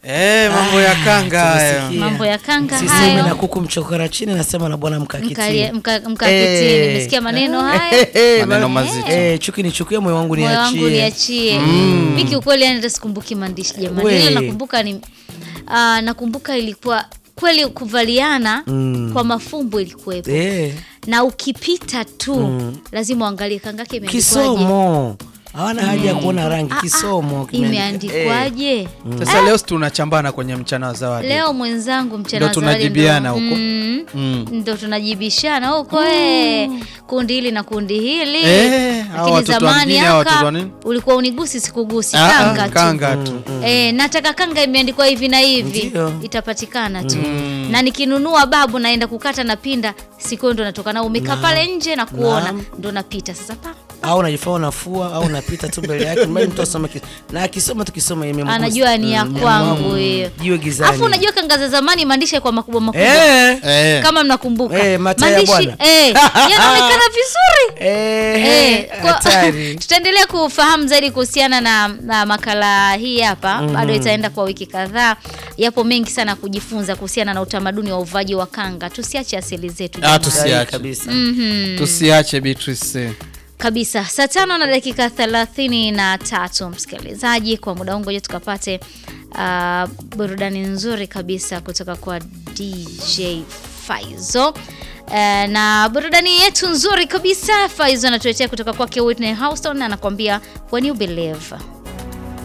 Eh, mambo ya kanga hayo. tumesikia. Mambo ya kanga Sisemi hayo. na kuku mchokora chini nasema na bwana mkakitini. Mkalie- mka- mkakitini Eh. nimesikia maneno haya Maneno mazito. Eh, chuki nichukie moyo wangu moyo wangu niachie. niachie mi kiukweli yani hata sikumbuki maandishi jamani We. ile nakumbuka ni uh, nakumbuka ilikuwa kweli kuvaliana Mm. kwa mafumbo ilikuwepo Eh, na ukipita tu lazima uangalie kangake imeandikwaje kisomo. Hawana haja ya kuona rangi Ah, ah, kisomo. kimeandika- imeandikwaje Sasa leo si tunachambana kwenye mchana wa zawadi. leo mwenzangu mchana Ndo wa zawadi tunajibiana ndo- huko. mm, Mm. ndo tunajibishana huko eh, kundi hili na kundi hili Eh, hao lakini watoto wa zamani mjini, hao watoto wa aka nini? ulikuwa unigusi sikugusi Ah, ah, kanga tu kanga tu. Eh, nataka kanga imeandikwa hivi na hivi Ndio. itapatikana tu na nikinunua babu naenda kukata na pinda siku hiyo ndo natoka nao umekaa pale nje na kuona Naam. ndo napita sasa pa au unajifanya unafua au unapita tu mbele yake mbali mtu asome ki- na akisoma tukisoma imemgusa. anajua ni ya Mm, kwangu hiyo jiwe gizani afu unajua kanga za zamani maandishi kwa makubwa makubwa eh Eh. kama mnakumbuka Eh, mataya maandishi bwana. eh, yanaonekana vizuri eh Eh, kwa- hatari tutaendelea kufahamu zaidi kuhusiana na, na makala hii hapa bado itaenda kwa wiki kadhaa yapo mengi sana kujifunza kuhusiana na utamaduni wa uvaji wa kanga tusiache asili zetu Ah, jamani. tusi- Sahihi Tusiache. kabisa Tusiache Beatrice. kabisa saa tano na dakika thelathini na tatu msikilizaji kwa muda huu ngoja tukapate uh, burudani nzuri kabisa kutoka kwa dj faizo uh, na burudani yetu nzuri kabisa faizo anatuletea kutoka kwake whitney houston anakuambia when you believe